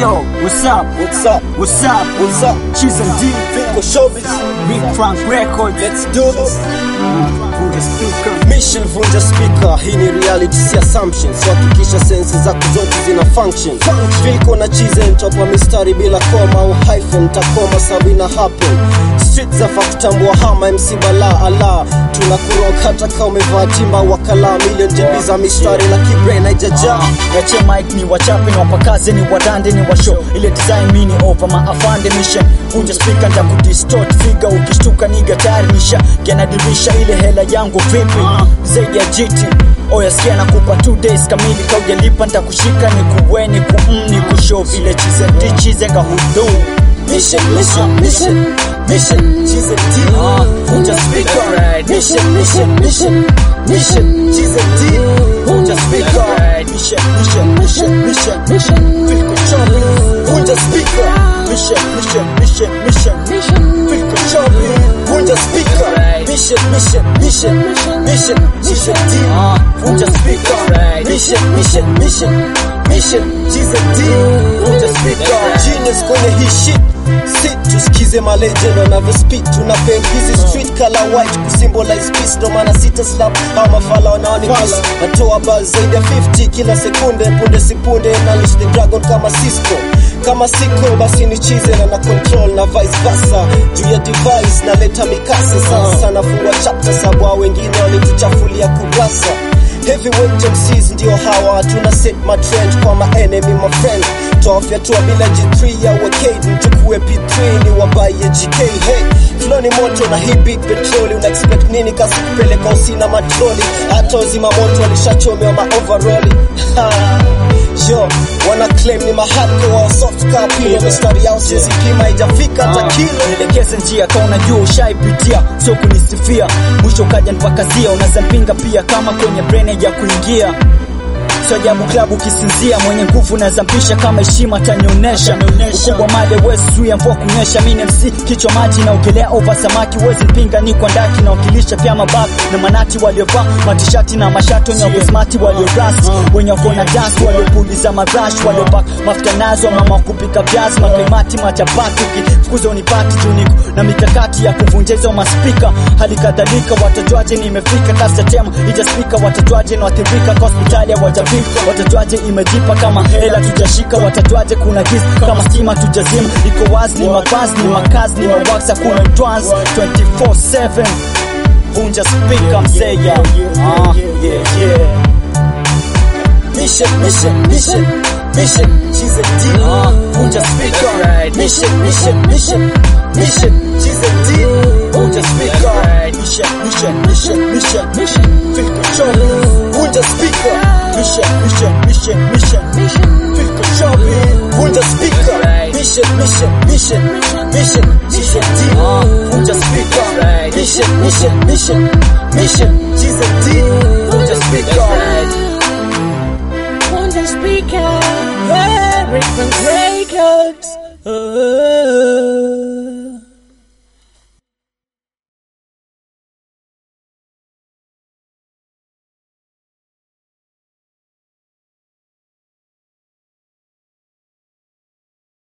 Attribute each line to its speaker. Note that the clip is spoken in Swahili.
Speaker 1: Yo, what's up?
Speaker 2: What's up?
Speaker 1: What's up?
Speaker 2: What's up?
Speaker 1: Cheese and D,
Speaker 2: Finko Showbiz.
Speaker 1: Big Frank Records.
Speaker 2: Let's do this.
Speaker 1: Put the speaker.
Speaker 2: Mission vunja speaker, hii ni reality si assumptions. Hakikisha sensi zako zote zina function. Finko na cheese ntopa mistari bila koma au hyphen, takoma sababu ina happen. Street za kutambua hama MC bala ala tunakuroka hata kama umevaa timba wakala million JB za mistari la kibrain haijajaa
Speaker 1: Yache mic ni wachape ni wapakaze ni wadande ni washow ile design mini over maafande mission vunja speaker nja kudistort figa ukishtuka niga tayari nisha kianadirisha ile hela yangu vipi zaidi ya jiti oya sikia nakupa 2 days kamili kaujalipa ntakushika ni kuweni ku mm, ni kushow vile chize ndichize kahudu
Speaker 2: Mission, mission, mission, mission, cheese and D. Vunja speaker. Mission, mission, mission, mission, cheese and D. Vunja speaker.
Speaker 1: mission mission mission mission mission Filko chobi
Speaker 2: Vunja speaker.
Speaker 1: mission mission mission mission Filko chobi
Speaker 2: Vunja speaker. Mission, mission, mission, mission, mission D. Vunja speaker. Mission, mission, mission, mission, cheese and D. Vunja speaker. Genius kwenye hii shit. Sit tusikize malegend wanavyo speak tuna pen hizi street color white kusymbolize peace ndo maana sita slap au mafala wanaoni kiss natoa buzz zaidi ya 50 kila sekunde punde sipunde na unleash the dragon kama Cisco kama siko basi ni chize na na control na vice versa juu ya device naleta mikasa sasa nafungua chapter sababu hao wengine walituchafulia kurasa Heavyweight MCs ndio hawa tuna set my trend kwa ma enemy my friend toafyatua bila G3 ya wakade mchukue P3 ni wabaye GK hey flow ni moto na hii big petroli una expect nini kasi kupeleka usina matroli hata uzima moto walishachomewa ma overall Yo, wana claim ni mahako wa soft copy mistari yao sisi kima haijafika hata kilo
Speaker 1: nielekeze njia ka unajua ushaipitia sio kunisifia mwisho kaja nipakazia unazampinga pia kama kwenye brene ya kuingia sio ajabu klabu kisinzia mwenye nguvu nazampisha kama heshima tanionyesha ukubwa male wezi zuia mvua kunyesha mini mc kichwa maji na ugelea over samaki wezi mpinga ni kwa ndaki na wakilisha pia mabak na manati waliovaa matishati na mashati wenye wakosmati waliorasti wenye wakona dance waliopuliza marash waliobak mafuta nazo mama kupika viazi makaimati machapati ukifukuza unipati juniko na mikakati ya kuvunja hizo maspika hali kadhalika watajuaje nimefika kasetema ijaspika watajuaje nawathirika kwa hospitali hawajafika watajuaje imejipa kama hela tujashika watajuaje kuna giza kama stima tujazima iko wazi ni mavazi ni makazi ni mawaksa kuna trans 24/7 vunja spika mseya ah, yeah, yeah.
Speaker 2: Mission, mission, mission, mission, she's a D. Vunja speaker. Mission, mission, mission, mission, she's a D. Vunja speaker.
Speaker 1: mission mission mission mission mission Filko chobi
Speaker 2: Vunja speaker.
Speaker 1: mission mission mission mission Filko chobi
Speaker 2: Vunja speaker. Mission, mission, mission, mission, she's a D. Vunja speaker. Mission, mission, mission, mission, she's a D. Vunja speaker.
Speaker 3: on the speaker. Yeah, Rick Records. Oh.